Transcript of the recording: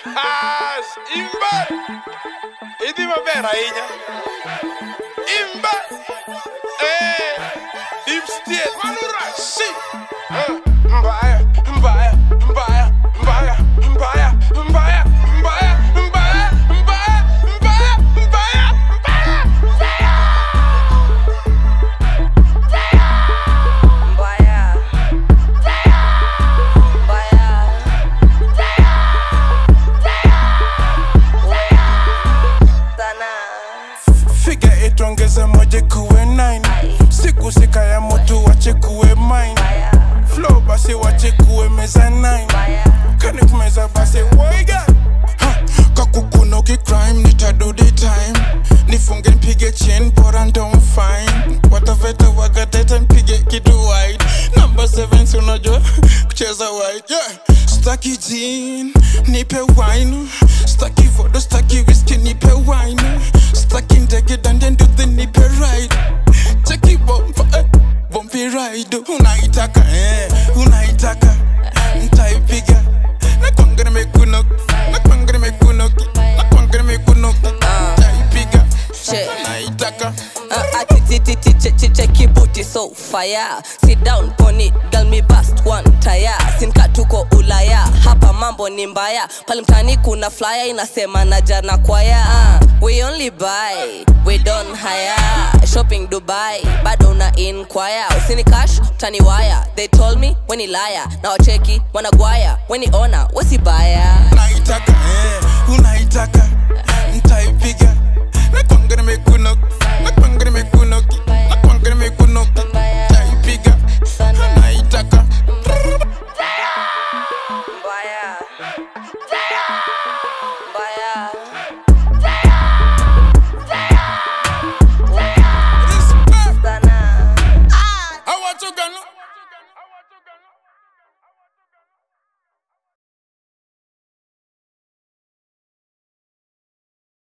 As imba. Idi maber ahinya. Imba. Eh. Deep state. Manura. Si. Eh, Mbaya. Mbaya. Mbaya. Mbaya. Mbaya. Mbaya. Mbaya. Mbaya. Mbaya. Mbaya. Mbaya. Mbaya. Mbaya. Sana. Figure eight ongeza moja kuwe nine. Siku sika ya moto wache kuwe mine. Mbaya. Flow basi wache kuwe meza nine. Mbaya. Kani kumeza basi waiga. Ha, kakukuna ukicrime nitado the time nifunge nipige chain bora ndo fine wataveta wagatete nipige kitu wide number 7 si unajua kucheza wide yeah. staki jean nipe wine staki vodo staki whisky nipe wine staki ndege dande nduthi nipe ride cheki bomba eh, bombi ride unaitaka eh, unaitaka ntaipiga nakwangana mekunoki nakwangana mekunoki nakwangana mekunoki ntaipiga Shit. naitaka Uh, atitititichechicheki booty so fire sit down on it girl me bust one tire sinka tuko ulaya hapa mambo ni mbaya pale mtani kuna flyer inasema na jana kwaya uh, we only buy we don't hire shopping dubai bado una inquire usini cash utani waya they told me weni laya na wacheki wanagwaya weni ona wesibaya naitaka eh, unaitaka ntaipiga nakwangana mekunoki nakwangana mekunoki nakwangana mekunoki ntaipiga naitaka mbaya